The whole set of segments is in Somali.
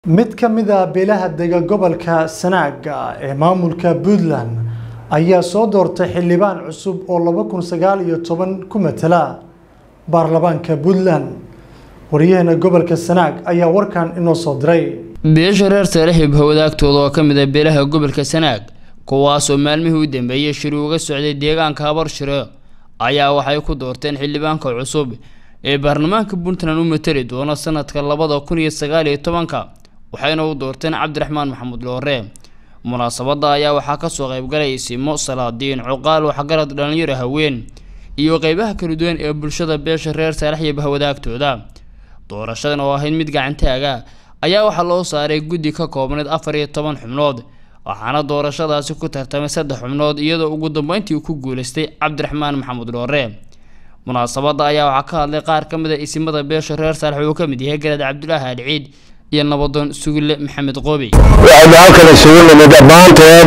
mid ka mid a beelaha dega gobolka sanaaga ee maamulka puntland ayaa soo doortay xildhibaan cusub oo laba kun sagaal iyo toban ku matala baarlamaanka puntland waryaheena gobolka sanaag ayaa warkan inoo soo diray beesha reer saalixib hawadaagtooda oo ka mid a beelaha gobolka sanaag kuwaasoo maalmihii u dambeeyey shiri uga socday deegaanka habarshire ayaa waxay ku doorteen xildhibaanka cusub ee baarlamaanka puntland u matali doona sanadka labada kun iyo sagaal iyo tobanka waxayna u doorteen cabdiraxmaan maxamuud loore munaasabada ayaa waxaa kasoo qaybgalay simo salaadiin cuqaal waxgarad dhalinyaro haween iyo qeybaha kala duwan ee bulshada beesha reer saalaxyib hawadaagtooda doorashadan oo ahayd mid gacantaaga ayaa waxaa loo saaray guddi ka koobneed afar iyo toban xubnood waxaana doorashadaasi ku tartamay saddex xubnood iyadoo ugu dambeyntii ku guuleystay cabdiraxmaan maxamuud loore munaasabada ayaa waxaa ka hadlay qaar ka mid a isimada beesha reer saalax uu ka mid yahay garaad cabdulaahi adhiciid iyo nabadoon sugille maxamed qoobi waxaynu halkan isugu nimid dhammaanteen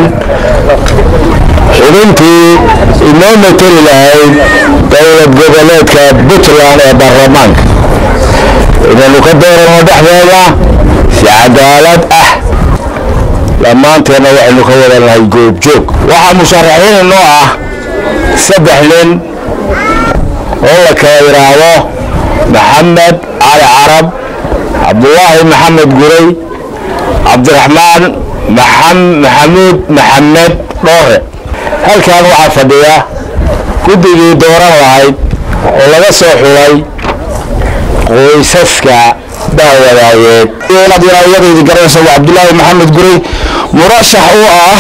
xubintii inoo mateli lahayd dowlad goboleedka puntland ee baarlamaanka inaynu ka doorano dhexdeeda si cadaalad ah dhammaanteenna waxaynu ka wadanahay goobjoog waxaa musharaxiin inoo ah saddex nin oo la kala yidhaahdo maxamed cali carab cabdulaahi maxamed guray cabdiraxmaan maxamuud maxamed dhoore halkan waxaa fadhiya guddigii dooran lahayd oo laga soo xulay qoysaska daawadaayeed iyadaydi garanaysa waa cabdulaahi maxamed guray murashax u ah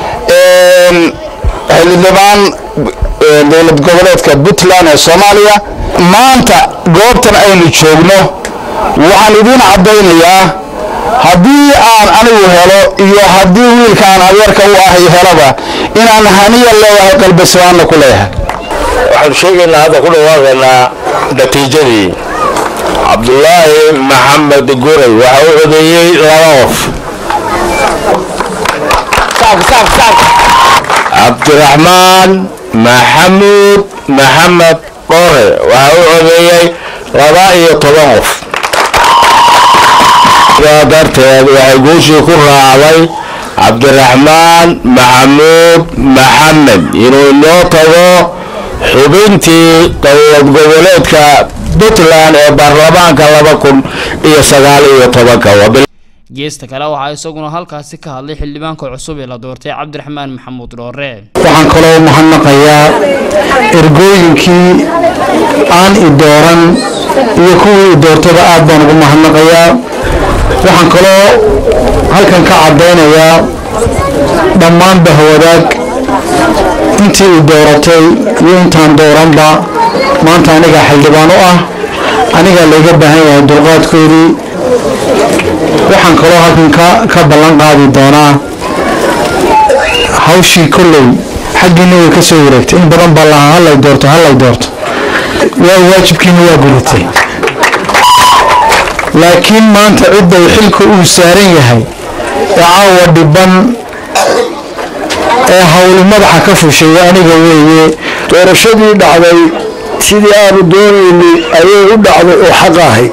xildhibaan dowlad goboleedka puntland ee soomaaliya maanta goobtan aynu joogno waxaan idiin caddaynayaa haddii aan anigu helo iyo haddii wiilkaan adeerka u ahay helaba inaan haniya leeyahay qalbisbaanna ku leeyahay waxaanu sheegaynaa hadda ku dhawaaqaynaa natiijadii cabdulaahi maxamed guray waxa u codeeyey laba qof cabdiraxmaan maxamuud maxamed dhoore waxa u codeeyey laba iyo toban qof sidaa darteed waxay guushii ku raacday cabdiraxmaan maxamuud maxamed inuu inoo tago xubintii dowlad goboleedka puntland ee baarlamaanka laba kun iyo sagaal iyo tobanka geesta kale waxaa isaguna halkaasi ka hadlay xildhibaanka cusub ee la doortay cabdiraxmaan maxamuud dhoore waxaan kaloo mahadnaqayaa ergooyinkii aan i dooran iyo kuwii i doortaba aad baan ugu mahadnaqayaa waxaan kaloo halkan ka caddaynayaa dhammaan bahwadaag intii i dooratay iyo intaan dooranba maanta anigaa xildhibaan u ah anigaa layga baahan yahay dulqaadkoodii waxaan kaloo halkan ka ballan qaadi doonaa hawshii kolley xaggiina way ka soo wareegtay in badan baa lahaa hallay doorto hallay doorto waa waajibkiina waa gudatay laakiin maanta cidda xilka uu saaran yahay ee caawa dhiban ee hawli madaxa ka fushay aniga weeye doorashadii dhacday sidii aanu doonaynay ayay u dhacday oo xaq ahayd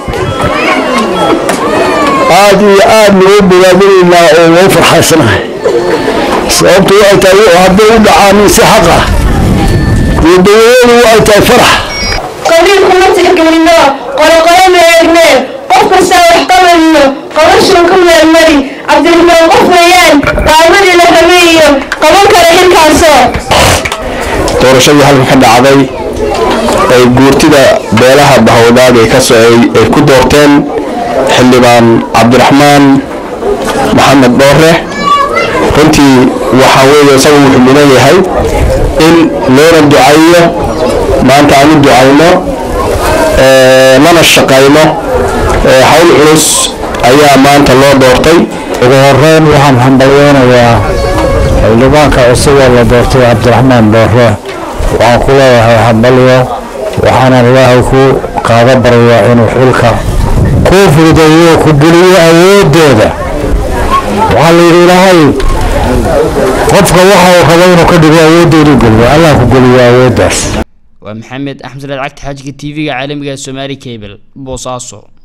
aad iyo aad nagu bogaadinaynaa oo loo farxaysanahay sababtu waxay tahay hadday u dhacaan si xaq ah iyo dowladadu waxay tahay farax qabiil kuma tixgelino qoloqolo ma eegne qof kastaa wax qabanno qabashan ku meelmari cabdiraxmaan qof weeyaan qaamadii la rabay iyo qaban kara xilkaasoo doorashadii halkan ka dhacday ay guurtida beelaha bahawdaag ay kasoo ay ku doorteen xildhibaan cabdiraxmaan maxamed dhoore runtii waxaa weeye isagu wuxuu mudan yahay in loona ducayo maanta aan u ducayno lana shaqayno hawl culus ayaa maanta loo doortay ugu horeyn waxaan hambalyeynayaa xildhibaanka cusub oo la doortay cabdiraxmaan dhoore waxaan ku leeyahay hambalyo waxaanan ilaahay ku qaada baryaa inuu xilka kuu fududeeyo ku geliyo awoodooda waxaa la yidhi ilaahay qofka waxa uu rabo inuu ka dhigo awoodoodu geliyo allah ku geliyo awooddaas waa maxamed axmed salaad cagti xaajiga tv-ga caalamiga somaali cable boosaaso